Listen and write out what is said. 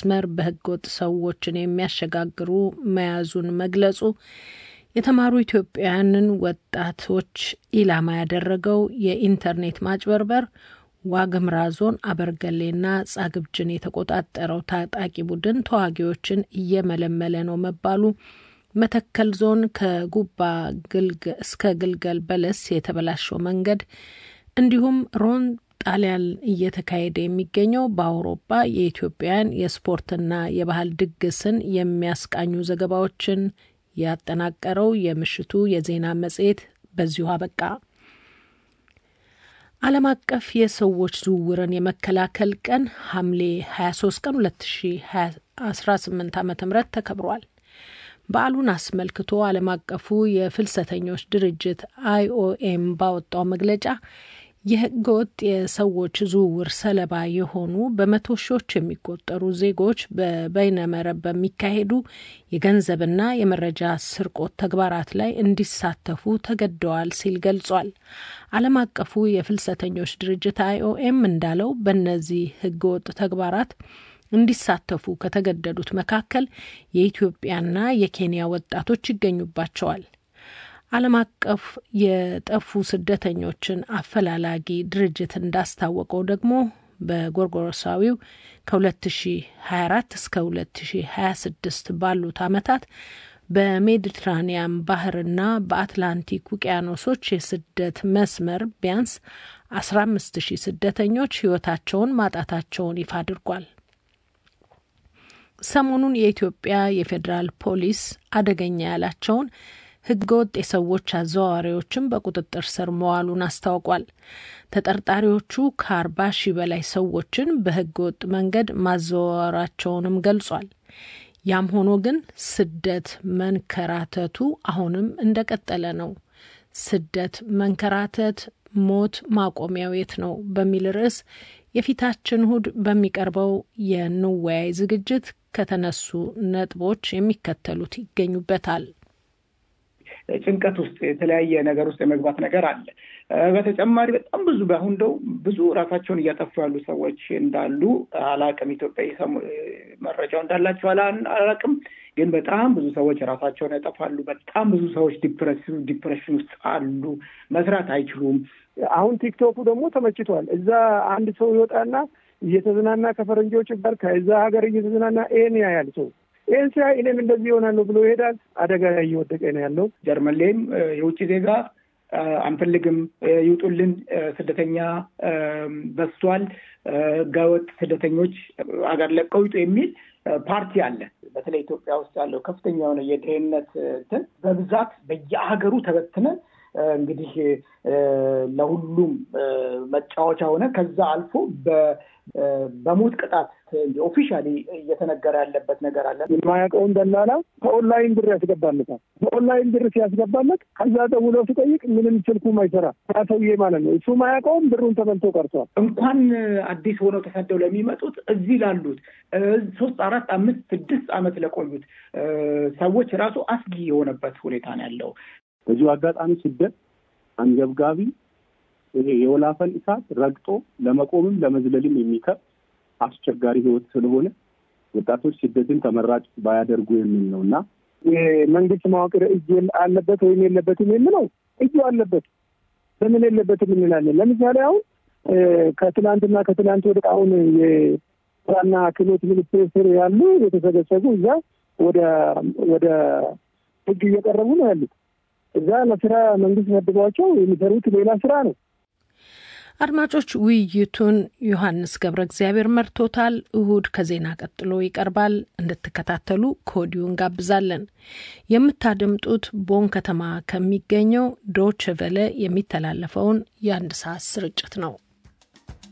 መስመር በህገወጥ ሰዎችን የሚያሸጋግሩ መያዙን መግለጹ የተማሩ ኢትዮጵያውያንን ወጣቶች ኢላማ ያደረገው የኢንተርኔት ማጭበርበር ዋግምራ ዞን አበርገሌና ጻግብጅን የተቆጣጠረው ታጣቂ ቡድን ተዋጊዎችን እየመለመለ ነው መባሉ፣ መተከል ዞን ከጉባ እስከ ግልገል በለስ የተበላሸው መንገድ እንዲሁም ሮም ጣሊያን እየተካሄደ የሚገኘው በአውሮፓ የኢትዮጵያን የስፖርትና የባህል ድግስን የሚያስቃኙ ዘገባዎችን ያጠናቀረው የምሽቱ የዜና መጽሔት በዚሁ አበቃ። ዓለም አቀፍ የሰዎች ዝውውርን የመከላከል ቀን ሐምሌ 23 ቀን 2018 ዓ ም ተከብሯል። በዓሉን አስመልክቶ ዓለም አቀፉ የፍልሰተኞች ድርጅት አይኦኤም ባወጣው መግለጫ የህገወጥ የሰዎች ዝውውር ሰለባ የሆኑ በመቶ ሺዎች የሚቆጠሩ ዜጎች በበይነመረብ በሚካሄዱ የገንዘብና የመረጃ ስርቆት ተግባራት ላይ እንዲሳተፉ ተገደዋል ሲል ገልጿል። ዓለም አቀፉ የፍልሰተኞች ድርጅት አይኦኤም እንዳለው በእነዚህ ህገወጥ ተግባራት እንዲሳተፉ ከተገደዱት መካከል የኢትዮጵያና የኬንያ ወጣቶች ይገኙባቸዋል። ዓለም አቀፍ የጠፉ ስደተኞችን አፈላላጊ ድርጅት እንዳስታወቀው ደግሞ በጎርጎሮሳዊው ከ2024 እስከ 2026 ባሉት ዓመታት በሜዲትራኒያን ባህርና በአትላንቲክ ውቅያኖሶች የስደት መስመር ቢያንስ 15 ሺህ ስደተኞች ህይወታቸውን ማጣታቸውን ይፋ አድርጓል። ሰሞኑን የኢትዮጵያ የፌዴራል ፖሊስ አደገኛ ያላቸውን ህገወጥ የሰዎች አዘዋዋሪዎችን በቁጥጥር ስር መዋሉን አስታውቋል። ተጠርጣሪዎቹ ከአርባ ሺህ በላይ ሰዎችን በህገወጥ መንገድ ማዘዋወራቸውንም ገልጿል። ያም ሆኖ ግን ስደት መንከራተቱ አሁንም እንደቀጠለ ነው። ስደት መንከራተት፣ ሞት ማቆሚያው የት ነው በሚል ርዕስ የፊታችን እሁድ በሚቀርበው የንወያይ ዝግጅት ከተነሱ ነጥቦች የሚከተሉት ይገኙበታል። ጭንቀት ውስጥ የተለያየ ነገር ውስጥ የመግባት ነገር አለ። በተጨማሪ በጣም ብዙ በአሁን እንደው ብዙ ራሳቸውን እያጠፉ ያሉ ሰዎች እንዳሉ አላቅም። ኢትዮጵያ መረጃው እንዳላቸው አላቅም፣ ግን በጣም ብዙ ሰዎች ራሳቸውን ያጠፋሉ። በጣም ብዙ ሰዎች ዲፕሬሽን ውስጥ አሉ። መስራት አይችሉም። አሁን ቲክቶኩ ደግሞ ተመችቷል። እዛ አንድ ሰው ይወጣና እየተዝናና ከፈረንጆች ጋር ከዛ ሀገር እየተዝናና ይሄን ያያል ሰው ይህን ሲያይ እኔም እንደዚህ ይሆናለሁ ብሎ ይሄዳል። አደጋ ላይ እየወደቀ ነው ያለው። ጀርመን ላይም የውጭ ዜጋ አንፈልግም፣ ይውጡልን፣ ስደተኛ በዝቷል፣ ህገወጥ ስደተኞች አገር ለቀው ይውጡ የሚል ፓርቲ አለ። በተለይ ኢትዮጵያ ውስጥ ያለው ከፍተኛ የሆነ የድህነት እንትን በብዛት በየሀገሩ ተበትነን እንግዲህ ለሁሉም መጫወቻ ሆነ። ከዛ አልፎ በሞት ቅጣት ኦፊሻሊ እየተነገረ ያለበት ነገር አለ። የማያውቀውን ደላላ ከኦንላይን ብር ያስገባለታል። በኦንላይን ብር ሲያስገባለት ከዛ ደውሎ ሲጠይቅ ምንም ስልኩም አይሰራ ሰውዬ ማለት ነው። እሱ ማያውቀውን ብሩን ተበልቶ ቀርቷል። እንኳን አዲስ ሆነው ተሰደው ለሚመጡት እዚህ ላሉት ሶስት አራት አምስት ስድስት ዓመት ለቆዩት ሰዎች ራሱ አስጊ የሆነበት ሁኔታ ነው ያለው። በዚሁ አጋጣሚ ስደት አንገብጋቢ ይሄ የወላፈን እሳት ረግጦ ለመቆምም ለመዝለልም የሚከብድ አስቸጋሪ ህይወት ስለሆነ ወጣቶች ስደትን ተመራጭ ባያደርጉ የሚል ነው እና የመንግስት መዋቅር እጅ አለበት ወይም የለበትም የምለው እጁ አለበት። ለምን የለበትም እንላለን? ለምሳሌ አሁን ከትናንትና ከትናንት ወደ አሁን የስራና ክህሎት ሚኒስቴር ስር ያሉ የተሰገሰጉ እዛ ወደ ወደ ህግ እየቀረቡ ነው ያሉት። እዛ ለስራ መንግስት መድቧቸው የሚሰሩት ሌላ ስራ ነው። አድማጮች፣ ውይይቱን ዮሐንስ ገብረ እግዚአብሔር መርቶታል። እሁድ ከዜና ቀጥሎ ይቀርባል። እንድትከታተሉ ከወዲሁ እንጋብዛለን። የምታደምጡት ቦን ከተማ ከሚገኘው ዶች ቨለ የሚተላለፈውን የአንድ ሰዓት ስርጭት ነው።